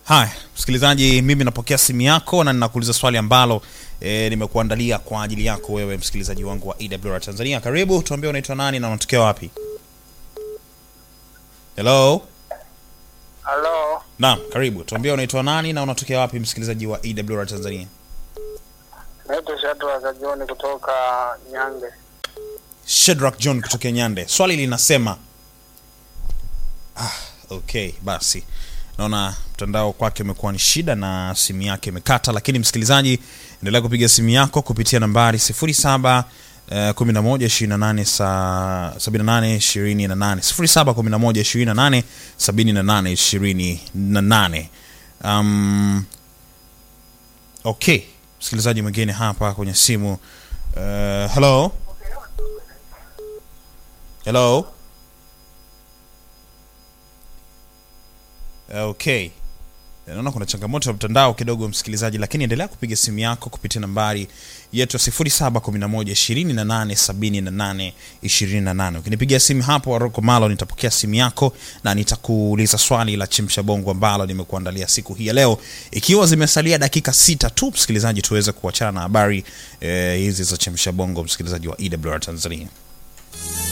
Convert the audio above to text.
Haya, msikilizaji, mimi napokea simu yako na ninakuuliza swali ambalo e, nimekuandalia kwa ajili yako wewe msikilizaji wangu wa EWR Tanzania. Karibu, tuambie unaitwa nani na unatokea wapi? Hello? Halo, Naam, karibu. Tuambie unaitwa nani na unatokea wapi msikilizaji wa EWR Tanzania? naitwa Shadrack Kajoni kutoka Nyange. Shedrack John kutokea Nyande. Swali linasema ah, okay, basi naona mtandao kwake umekuwa ni shida na simu yake imekata, lakini msikilizaji, endelea kupiga simu yako kupitia nambari 07 eh, 11 28 sa- 78 28 07 11 28 78 28. Um, okay, msikilizaji mwingine hapa kwenye simu uh, hello Hello. Okay. Naona kuna changamoto ya mtandao kidogo msikilizaji, lakini endelea kupiga simu yako kupitia nambari yetu ya 0711287828. Ukinipigia simu hapo Waroko Malo, nitapokea simu yako na nitakuuliza swali la chimsha bongo ambalo nimekuandalia siku hii ya leo, ikiwa zimesalia dakika sita tu msikilizaji, tuweze kuachana na habari eh, hizi za chimsha bongo, msikilizaji wa EWR Tanzania.